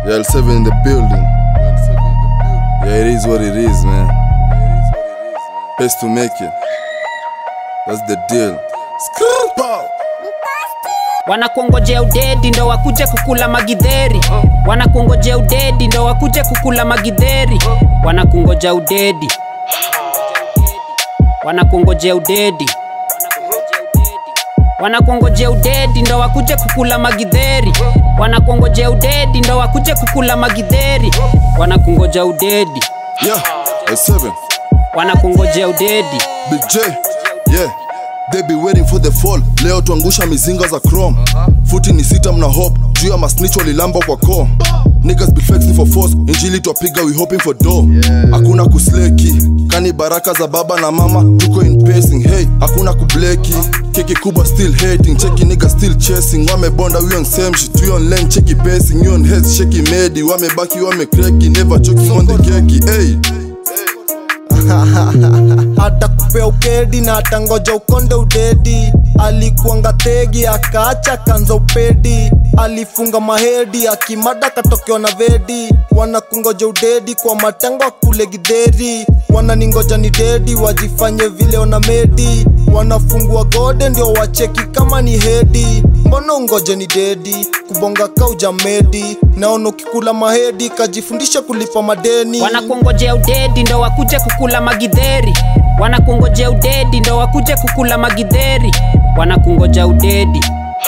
Yeah, L7 in the building. Yeah, it is what it is, man. Best to make it. That's the deal. Skrrr, pow. wanakuongojea udedi ndo wakuje kukula magidheri wanakuongojea udedi ndo wakuje kukula magidheri wanakungoja udedi wanakuongojea udedi wanakuongojea udedi ndo wakuje kukula magidheri wanakuongojea udedi ndo wakuje kukula magidheri wanakungoja udedi Yeah, L7. wanakuongojea udedi Big J. Yeah. They be waiting for the fall. Leo tuangusha mizinga za chrome. Futi ni sita mna hope. Juu ya masnitch walilamba kwa core. Niggas be flexing for force. Injili twapiga we hoping for dough. Hakuna kusleki. Kani baraka za baba na mama. Tuko in pacing. Hey, hakuna kubleki. Keki kubwa still hating. Cheki niggas still chasing. Wamebonda we on same shit. We on lane cheki pacing. You on heads shaky medi. Wamebaki wamekreki. Never choking on the keki. Hey. hata kupea ukedi na atangoja ukonde udedi alikuanga tegi akaacha kanza upedi alifunga mahedi akimada katokewa na vedi wanakungoja udedi kwa matango akule gidheri wananingoja ni dedi wajifanye vile ona medi wanafungua gode ndio wacheki kama ni hedi mbona ungoje ni dedi kubonga kauja medi naona ukikula mahedi kajifundisha kulipa madeni wanakuongojea udedi ndo wakuje kukula magidheri wanakuongojea udedi ndo wakuje kukula magidheri wanakungoja udedi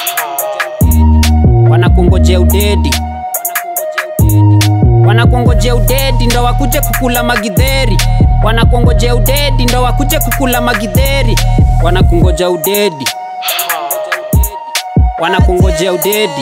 wanakuongojea udedi wanakuongojea udedi ndo wakuje kukula magidheri wanakuongojea udedi ndo wakuje kukula magidheri wanakungoja udedi wanakuongojea udedi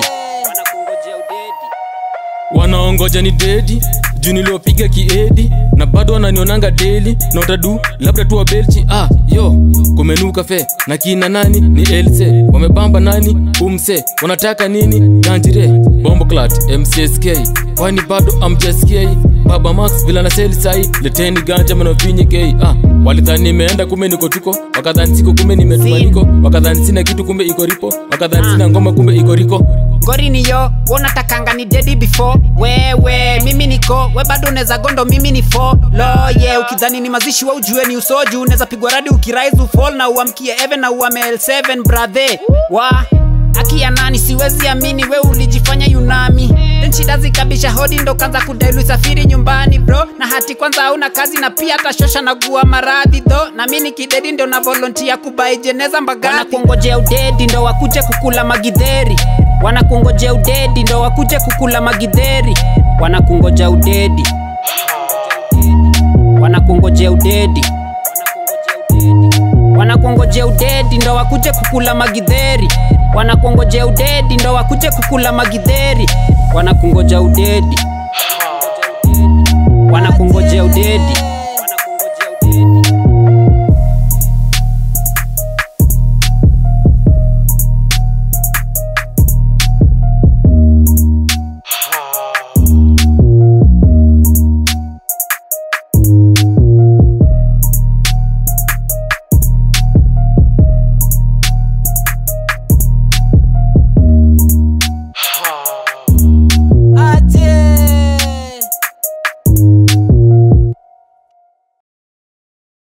wanaongoja ni dedi juu niliopiga kiedi na bado wananionanga deli na utadu labda tu wabelchi ah yo kumenuka fe na kina nani ni else wamebamba nani umse wanataka nini ganjire bomboclat mcsk kwani bado amjaskia baba max vila na seli sai leteni ganja manovinyi kei ah walidhani nimeenda kumbe niko tuko wakadhani siko kumbe nimetuma niko wakadhani sina kitu kumbe iko ripo wakadhani sina ngoma kumbe iko riko ngori niyo wonatakanga ni dedi before wewe mimi niko we bado unaweza gondo mimi ni fo lo yeah, ukidhani ni mazishi wa ujue ni usoju unaweza pigwa radi ukirise ufall na uamkie even na uame l7 brother wa akia nani siwezi amini we ulijifanya yunami Then shida zikabisha hodi ndo kanza kudailu safiri nyumbani bro na hati kwanza hauna kazi na pia tashosha na gua maradhi tho na mini kidedi ndo na volontia kubai jeneza mbagati wanakuongojea udedi ndo wakuje kukula magidheri wanakuongojea udedi ndo wakuje kukula magidheri wanakungoja udedi wanakuongojea udedi wanakuongojea udedi ndo wakuje kukula magidheri wanakuongojea udedi ndo wakuje kukula magidheri wanakungoja udedi wanakungoja udedi